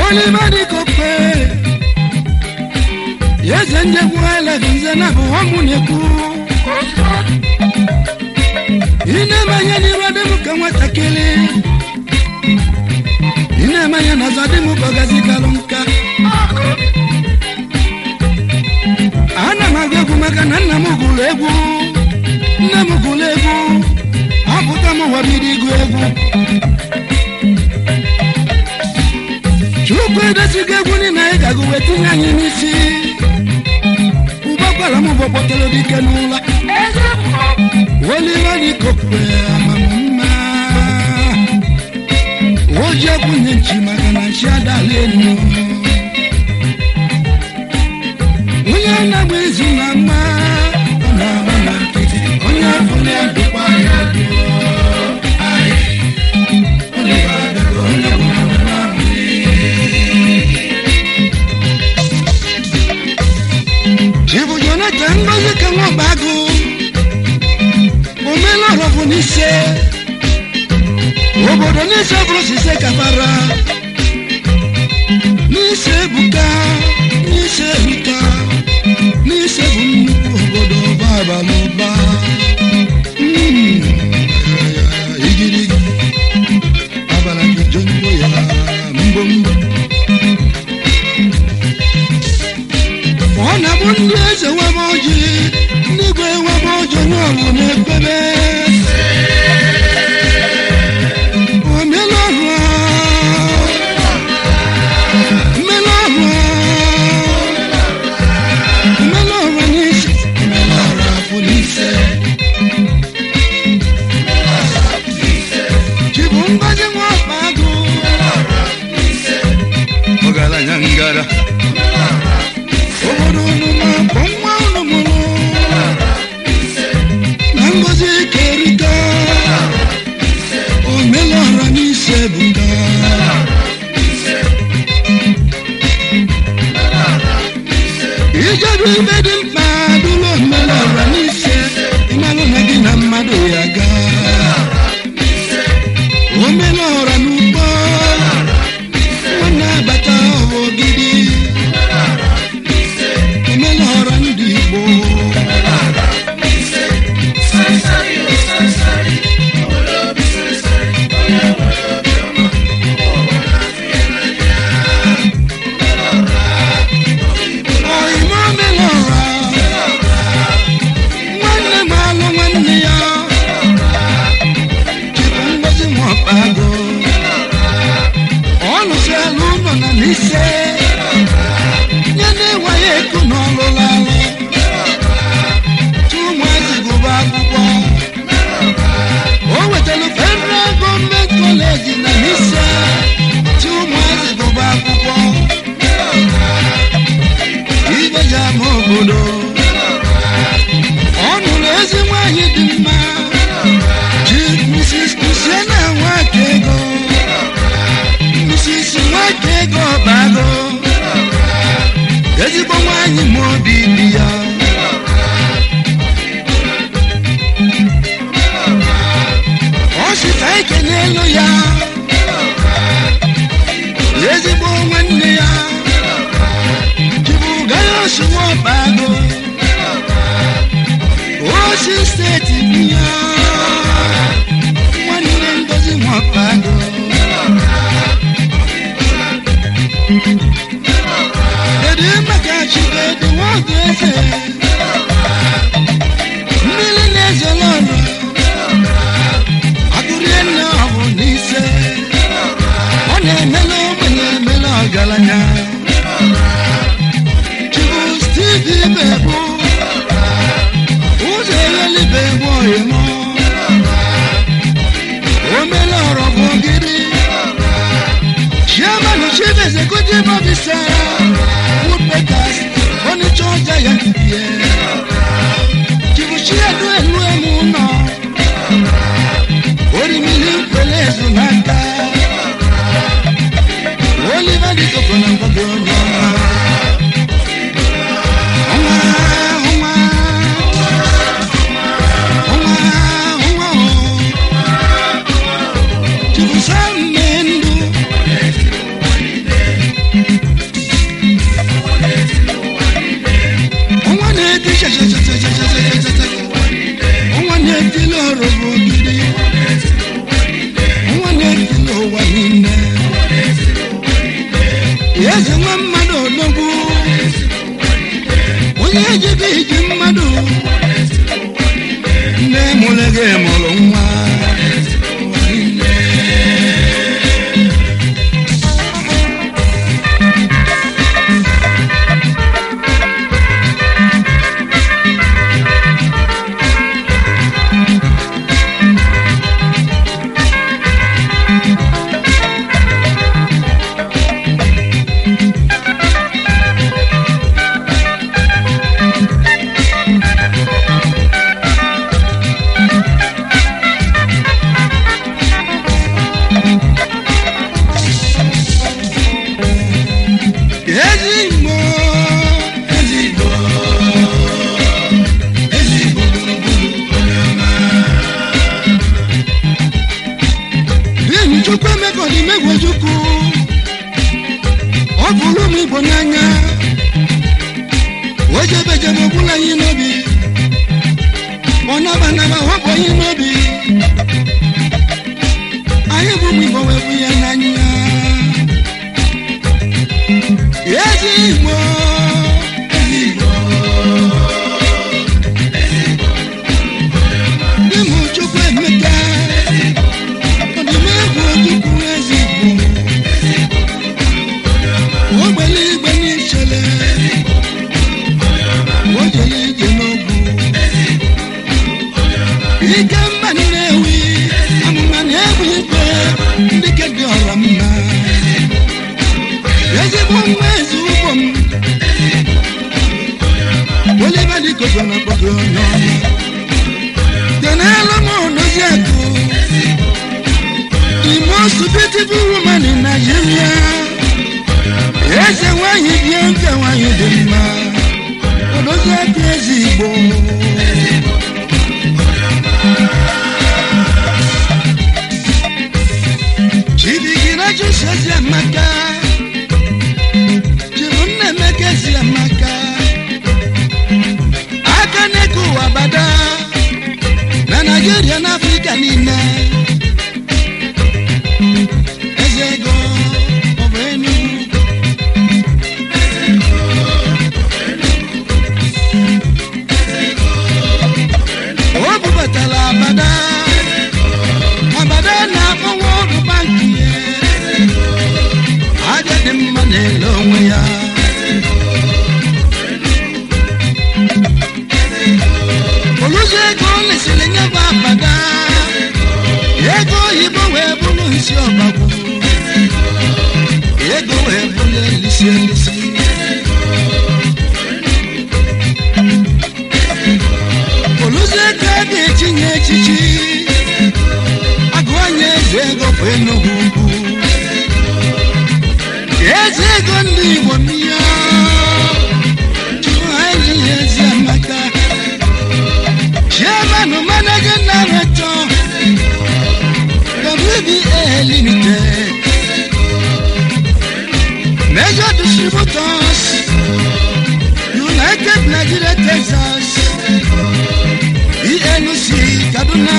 olimadikope yeze ndegwu elevinze na bụ ọmụ na-ekwu ị na-emanye n'iru dị m ka nwatakịrị ị na-emanye n'ọzọ dị m ka ọgazigalụ nka ana m agụ egwu maka na nna m gụrụ egwu nne m gụrụ egwu apụta m ụwa bido ịgụ egwu chukwu edesigo egwu niile anyị ga-agụ wee tinye anyị n'isi ụgbọkwara m bụ kpọtara dike n'ụlọ olive dịkokwe amamma oji ekwunye nchi maka na nchi adala elu onye na-agba izu na mma ọ na-agba na nkịtị onye fụrụ ya dụkwa ya dụọ Aye. Oliver Adego, onye bụ na mma chibu jonathan ngozi ka nwaba agụ omela ọrọbụ n'ise obodo n'ise bụrụ sise kafara n'ise ebuka n'ise erika n'ise bụ nnukwu obodo ọba abalị ụba Mm, igirigi abala gị jongo ya mgbomgbo ọ na-abụ ndị eze webe ọjị ndị igwe webe ọjị onye ọbụ na-ekpebe omela ọrụ a, mmela ọrụ a, mmela ọrụ a n'isi mmela ọrụ afọ n'ise chibu mgbaji nwa ọkpa agụ ọgaranya ngara obodo unu na-akpọ nwa unu mụrụ na ngozi kerika omelọra n'ise buga ijedu ibe dị mkpa dụlụ omelọra n'ise ịmalụ na gị na mmadụ ya gaa omelọra n'ugbo nwanne abata ọbụgidi omelọra ndị igbo ọyịma omelọra nwanne m alụ nwanne ya chịbụ ngozi nwakpago ọ lụsịala ụlọ na n'ise nye na-enweghị ego n'ọlụla alụ ụmụazị gụba akwụkwọ o wetara federal gọọmenti kọleji na n'ise tí ụmụazị gụba akwụkwọ ibe ji ama obodo ọ nụrụ ezi nwanyị dị mma ji mrs kusiena nwaka ego mrs nwaka ego ọbago ezigbo nwanyị ma obi dị ya ọ sị ka ike n'elu ya ezigbo nwanne ya jibuga ya osuwo ọbago osi steeti bụ ya nwanne ngozi nwọbago kedu maka chibedu nwoke eze mmiri na-ezolo ọrụ agụrie nne ọbụ n'ise ọ na-emela ogbenye emela ọgaranya chibu steve ibebu ụzọ eghelibe egbu oyimo omela ọrọ bụ ogiri chairman chief executive officer woodpeckers furniture giant bie chibu chiedu elu emu nọ orimili nkwele ezu n'aka oliver dịkọkọ na mgbọdọ onye ọma ọnwa ọnwa ọnwa ọnwa chibu samme ndụ eze nwa mmadụ odogwu onye ejighị iji mmadụ nne mụrụ gị mụrụ nwa ezigbo ezigbo ezigbo gburugburu onye ọma n'ihi chukwu emeka ọdịmegwu chukwu ọ bụrụ ụmụ igbo n'anya o jebejebe ọbụla anyị n'obi ọ nabanaba hapụ anyị n'obi anyị bụ ụmụ igbo wee bụ ya n'anya ezigbo ezigbo dị m chukwu emeka ọdịmegwu chukwu ezigbo ogbele igbe n'ichele o jere ije n'ogwu ike mba na-ewi amụma na-egwu ikpe ndị ke dị ọra mma ezigbo nwa eze ugbo m oliva dịkozo na kpọgo onye ọma tenelu m odozi akụ the most beautiful woman in Nigeria eze nwanyị dị nke nwanyị dị mma odozi akụ ezigbo chibigina jụsi ezi amaka chịrị nna emeka ezi amaka aka na-eke ụwa bada na naijiria na afrịka niile eze ego ọ bụ enugwu o bubatara abada abada na-akpọnwa ọrụ banki ya aja dị mma na-ele onwe ya oluzi ego lesịrị nye bụ abada ego oyibo wee bụrụ nsi ọgbagwo ego wee bụrụ elisi elisi oluzi ego a ga-etinye echichi agụ anya eze ego bụ enugwu ugwu eze ego ndị igbo mmiri chụrụ anyị ihe ezi amaka chairman managing director WBA limited major distributors united nigeria texas elc kaduna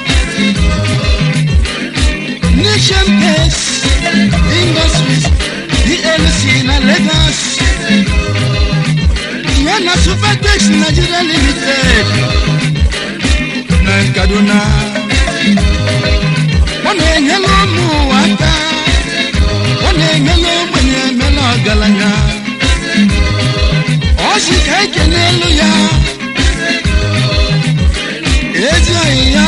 nation pace industries elc na lagos ya na supertex nigeria limited na kaduna ọ na-enyela ụmụ ụwa aka ọ na-enyela ogbenye emela ọgaranya ọ si ka ike n'elu ya ezi oyi ya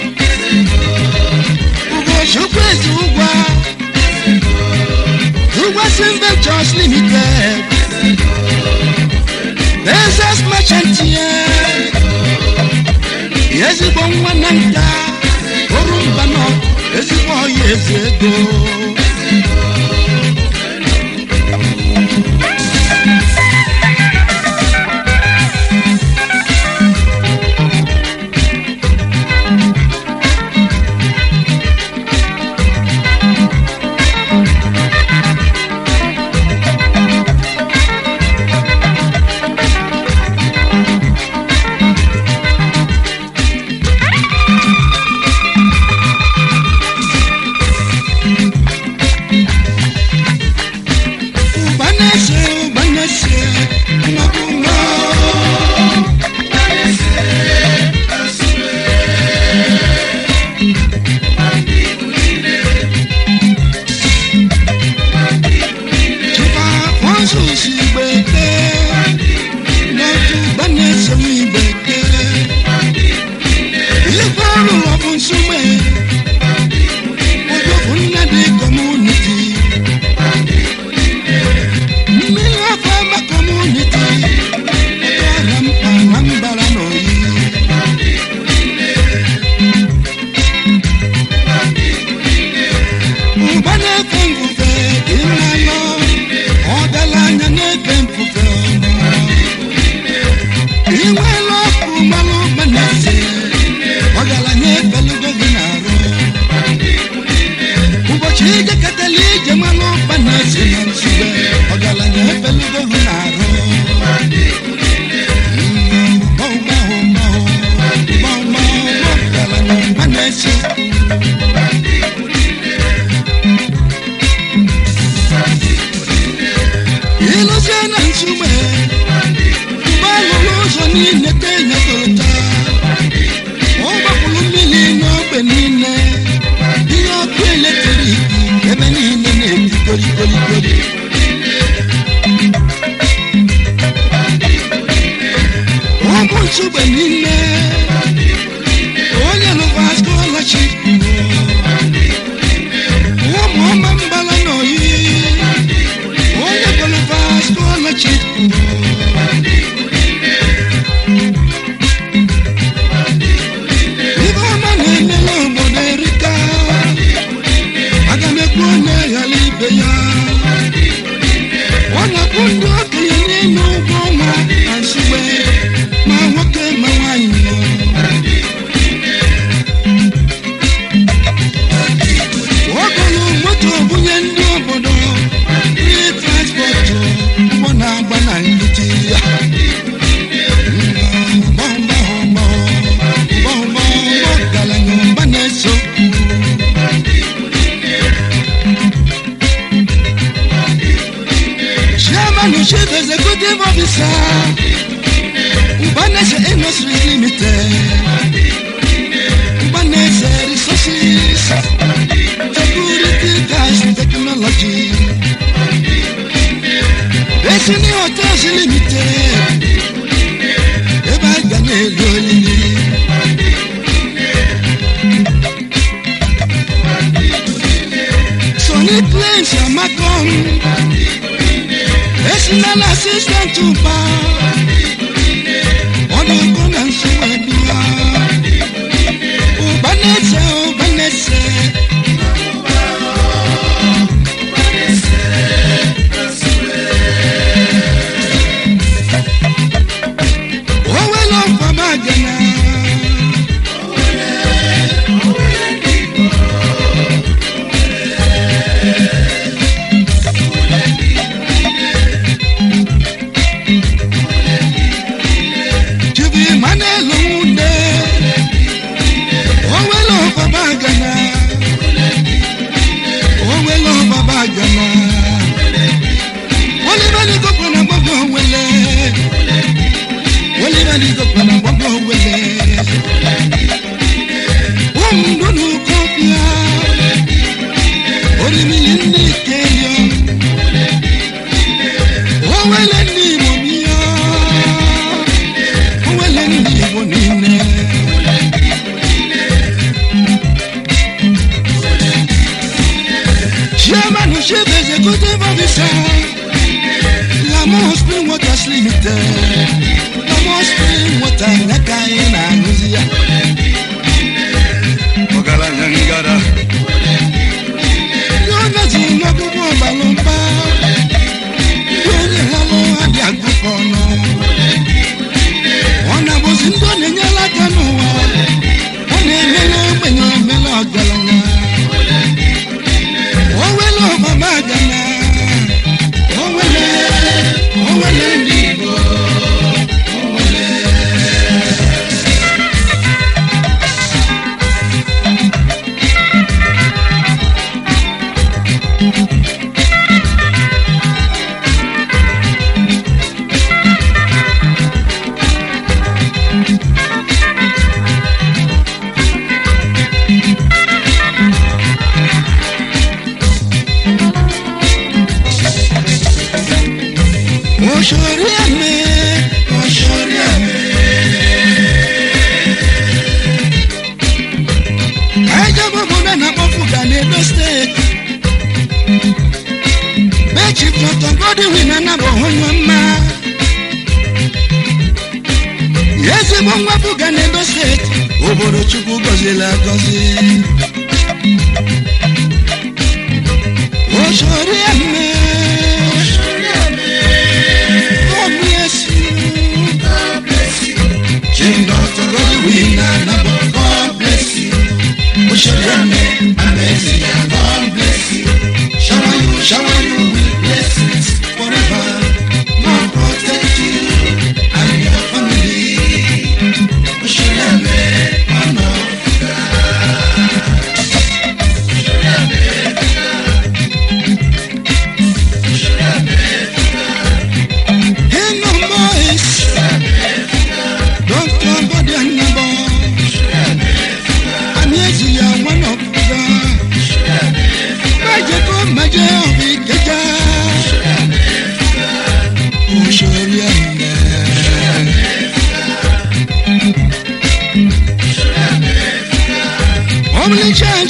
ugochukwu ezi ụgwa ụgwa Ventures limited Bezos merchant ya ezigbo nwa na nka oru mba nọ ezigbo ọya efu ego goli goli goli ụmụ nsogbe niile onye lụva scholarship ụmụ ọma mbala n'oyi onye gụlụva scholarship ibe ọma na-emela obodo erika aga m ekwu onye ghara ibe ya ọ na-akpụ ndị okenye n'ime ụgwọ ọnwa na nsogbe ma nwoke ma nwaanyị ogolu moto bunye ndị obodo ndị transpọtụ ụgbọ na-agba na nkịtị ya ọgaranya ụba na-eso chairman chief executive officer Ubanese Industries Limited Ubanese Resources Security Gas Technology Destiny Hotels Limited Ebe a ga na-eri olili Sony Plains Amakon Personal Assistant to Power ọdụkọ na nsogbu ebia ụba na-ese ụba na-ese owele ọfama gana Chibi Emmanuel Nwunde owele ọfama gana owele ọfama gana olibali gokwe na gbogbo owele olibali gokwe na gbogbo owele ụmụndụnụ kọfịa orimili ndị kelio owele ndị igbo bịa owele ndị igbo niile chairman chief executive officer Lamon Spring Waters Limited Lamon Spring Water n'aka anyị na-aṅụzi ya ọgaranya ngara ndị onye ji n'ọgụgụ ọbalụmba ndị onye lalụ adị agụkọ ọnụ ọ na-abụzi ndị ọ na-enyela aka n'ụwa ọ na-emela ogbenye omela ọgaranya owele ọbaba gana owele owele ndị igbo Oṣori ẹ̀mí, oṣori ẹ̀mí. Ẹjọ́ gbogbo bẹ́ẹ̀ náà kọ́ fún Gani Edo State. Bẹ́ẹ̀ chief Dr. Godwin Anabo Onyema. Ezigbo mwapụ Gani Edo State, obodo Chukwu gọziri agọzi. Oṣori ẹ̀mí. God bless you. Chief Dr. Godwin Anabo, God bless you. Oshoriame, amazing, God bless you. Shower you, shower you with blessings forever. God protect you and your family. Oshoriame, man of God.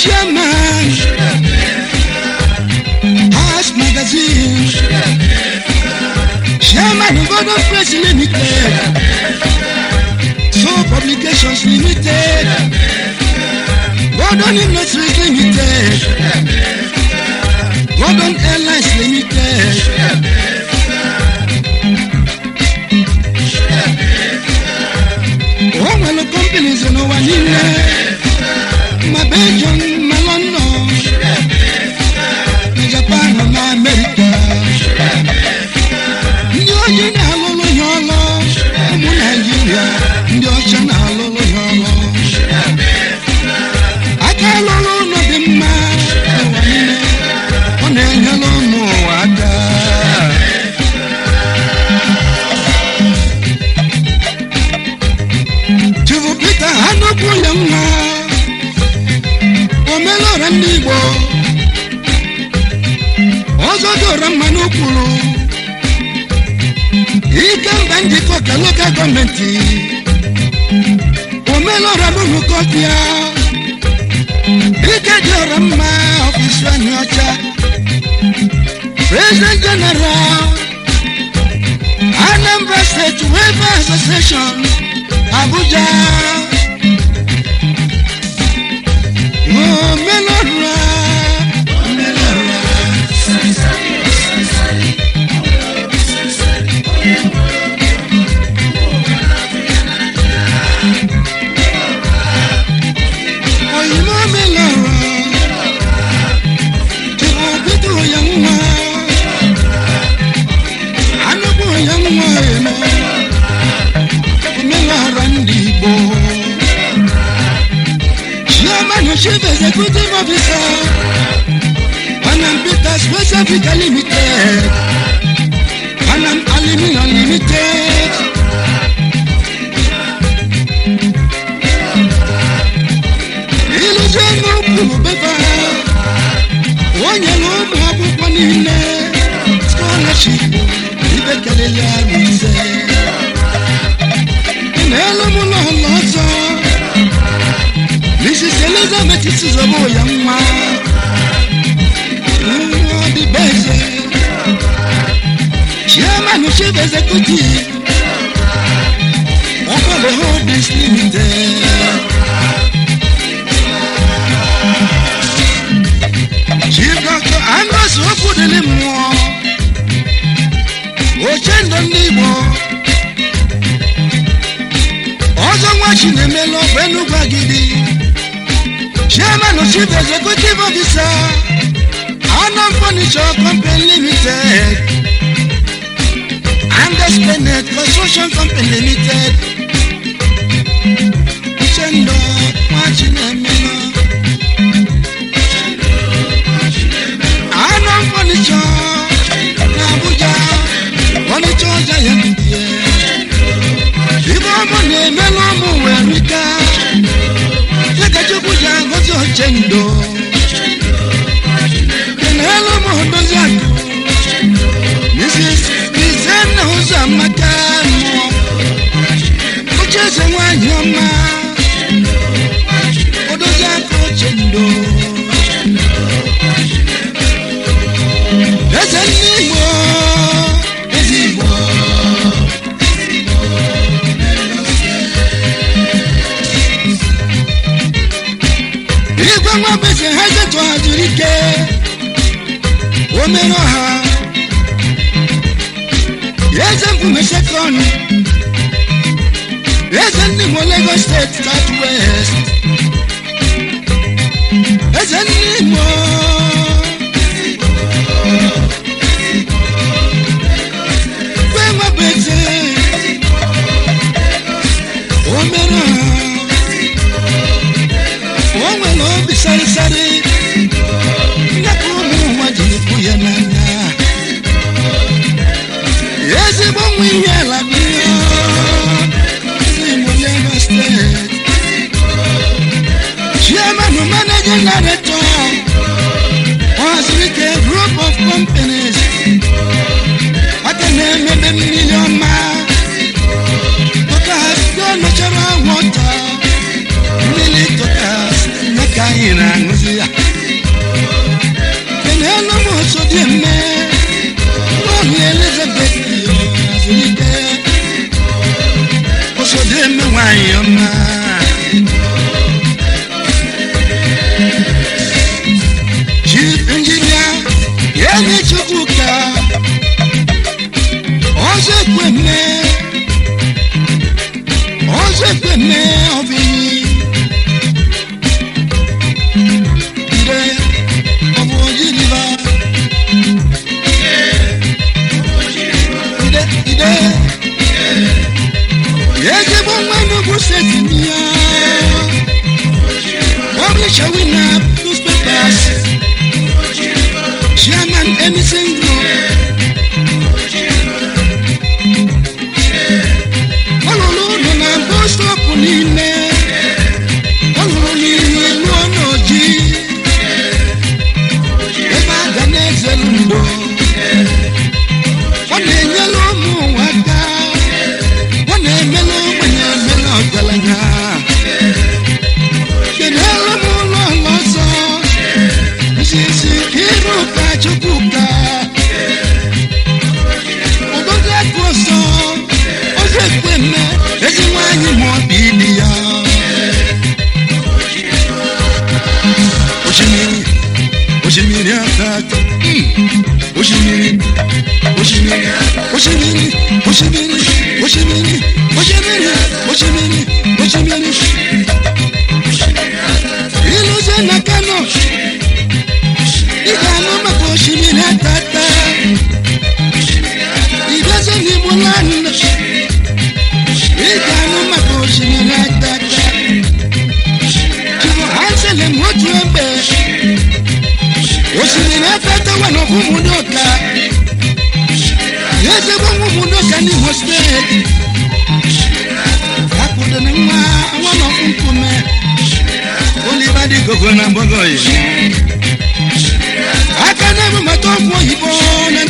chairman House Magazine chairman of Golden Press Limited So Publications Limited Gordon Industries Limited Gordon Airlines Limited o nwere companies n'ụwa niile ma Belgium ma London na Japan na America ndị ojii na-alụlụ ya ọlụ ụmụ Naijiria ndị ọcha na-alụlụ ya ọlụ aka alụlụ ụlọ dị mma n'ụwa niile ọ na-enyere ụmụ ụwa aka Chifu Peter anụkwu ya nwa omelọra ndị Igbo ọzọ dora mma n'okwuru ike mba njikọ ka lokal gọọmenti omelọra n'ụlọkọpịa ike dị ọra mma ọfisi anyị ọcha president general anambra state welfare association abuja omelọra omelọra oyimo omelọra chịrị obido ya nwa anụkwu ya nwa emo omelọra ndị igbo chairman chief executive officer panam peters west africa limited panam aluminium limited iluzie n'okpuru befa onye na ụmụ akwụkwọ niile scholarship ibe kelele arụ ise n'elu m ụlọ ụlọ ọzọ mrs elizabeth sizobo ya nwa nwa ọdịbeze chairman chief executive ọkọlọ holdings limited chief dr andros okwudili mmụọ oche ndụ ndị igbo ọzọ nwa chinemelu ọbụ enugwu agidi chairman chief executive officer anam furniture company limited andes benet construction company limited uchendo nwa chinemelu anam furniture na abuja furniture giant die ibe ọmụ na-emelu ụmụ were ike chekachukwu ji agọzi oche ndo kenelu m dozi akụ mrs izenna ụzọ amaka mmụọ oche eze nwanyị ọma odozi aka oche ndo eze ndị igbo eze igbo igwe nwa beze ha ezetụ haziri ike o mere ọha eze mbume sekọnd eze ndị Igbo Lagos steeti south west eze ndị Igbo igwe nwa beze o mere ọha o nwere obi sarịsarị ya ka ụmụ nwa ji ekwu ya n'anya ezigbo nwa ihe ala dị Igbo Lagos steeti chairman managing director osimiri osimiri osimiri osimiri osimiri osimiri osimiri osimiri iluzie na kano ị ga-anụ maka osimiri atata ịgazi n'igbo land ị ga-anụ maka osimiri atata hansele m otu egbe osimiri atata nwa n'ọkụ ụmụdị ụka ezigbo nwa ụmụdị ụka n'imo steeti akwụdoro nwa nwa n'ọkụ nkume oliva dị gogo na mbogo yi aka na-ebu maka ọgwụ oyibo na